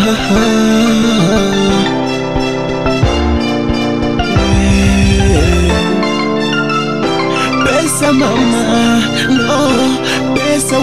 Pesa mama, no, pesa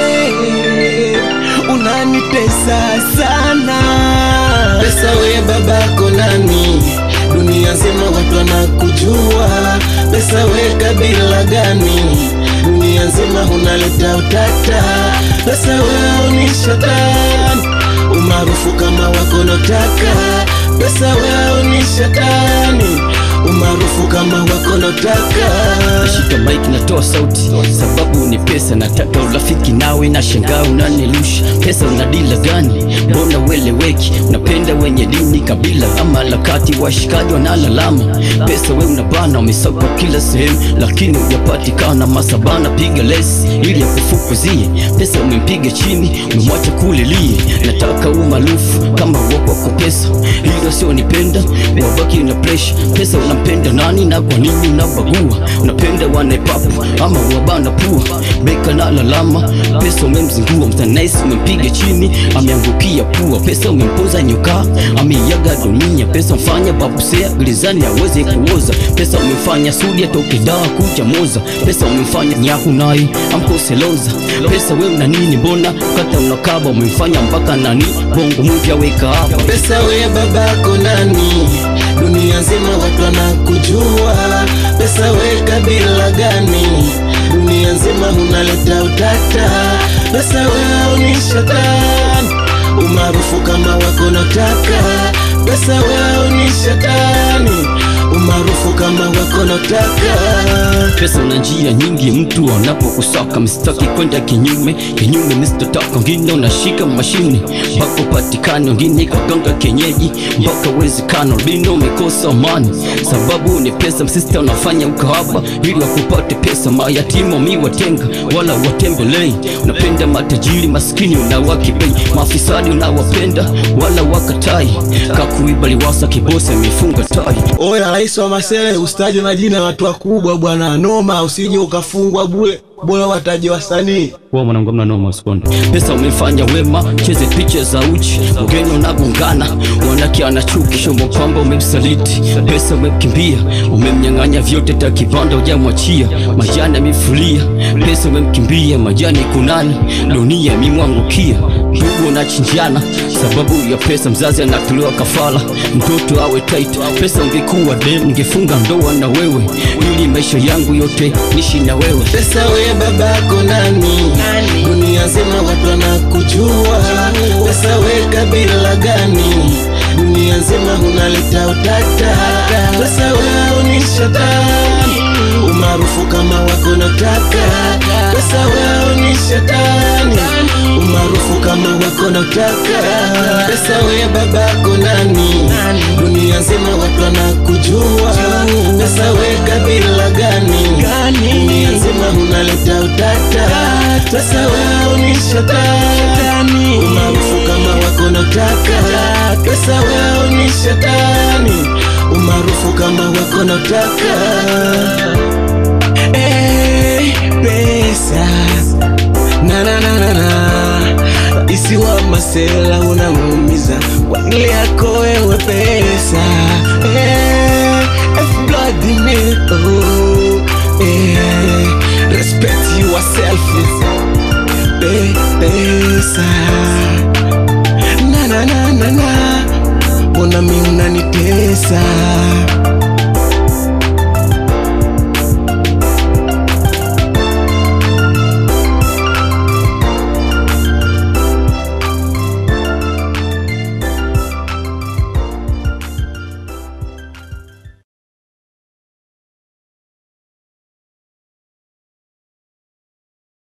we unanitesa sana. Pesa we babako nani? Dunia nzima watu wanakujua. Pesa we kabila gani? Dunia nzima unaleta utata. Pesa we ni shetani, umaarufu kama wako notaka. Pesa we ni shetani, umaarufu kama wako notaka. Nashika mic natoa sauti, sababu ni pesa. Nataka urafiki nawe, na shangaa unanirusha pesa. Una dila gani? Mbona weleweki? Unapenda wenye dini, kabila ama lakati, washikaji wanalalama pesa. We unabana, umesakwa kila sehemu, lakini hujapatikana. Masabana piga lesi ili akufukuzie pesa. Umempiga chini, umemwacha kulilie. Nataka umaarufu kama wakwako pesa, hilo sio nipenda, wabaki na presha. Pesa unampenda nani na kwa nini unabagua? Unapenda wanaepapu ama wabana pua? Beka na lalama, pesa umemzingua mtanaisi, umempiga chini, ameangukia pua. Pesa umempoza nyoka, ameiaga dunia. Pesa mfanya babusea gilizani aweze kuoza. Pesa umemfanya sudi atoke daa kuja moza. Pesa umemfanya nyahu naye amkoseloza. Pesa we una nini? Mbona kata unakaba? Umemfanya mpaka nani bongo movie aweka hapa Pesa we babako nani? Dunia nzima watu wanakujua. Pesa we kabila gani? Dunia nzima unaleta utata. Pesa we ni shetani, umaarufu kama wako notaka. Pesa we ni shetani, umaarufu kama wako notaka. Pesa una njia nyingi, mtu anapokusaka msitaki kwenda kinyume kinyume, msitotaka wengine unashika mashine mpaka upatikane, wengine kaganga kienyeji mpaka uwezekano bino umekosa amani, sababu ni pesa. Msista unafanya ukahaba ili wakupate pesa, mayatima miwatenga wala watembelei. Unapenda matajiri, maskini unawakibei, maafisadi unawapenda wala wakatai, kakuiba liwasa kibosi amefunga tai Oya, rais wa Masele, usitaje majina ya watu wakubwa bwana, noma, usije ukafungwa bure, bora wataje wasanii. Wewe mwanangu mna noma usikonde. Pesa umefanya wema, cheze picha za uchi, ugeni unagongana, wanake anachuki, shomo kwamba umemsaliti. Pesa umemkimbia, umemnyang'anya vyote, takipanda hujamwachia, majani amefulia. Pesa umemkimbia, majani kunani, dunia imemwangukia. Ndugu unachinjana sababu ya pesa, mzazi anatolewa kafara, mtoto awe tight. Pesa ungekuwa dem, ningefunga ndoa na wewe, ili maisha yangu yote nishi na wewe. Pesa we babako nani? Dunia nzima watu wanakujua. Pesa we kabila gani? Dunia nzima unaleta utata. Pesa we ni shetani, umaarufu kama wako notaka. Pesa we ni shetani, umaarufu kama wako notaka. Pesa we babako nani? Dunia nzima watu wanakujua. Pesa we kabila gani? Dunia nzima unaleta utata. Pesa wewe ni shetani, umaarufu kama wako notaka. Pesa wewe ni shetani, umaarufu kama wako notaka. Hey, pesa na na na na na isi wa Masela unamuumiza kwa ajili yako wewe pesa hey, F blood in me oh, hey, respect yourself hey, pesa na na na na na mbona mi unanitesa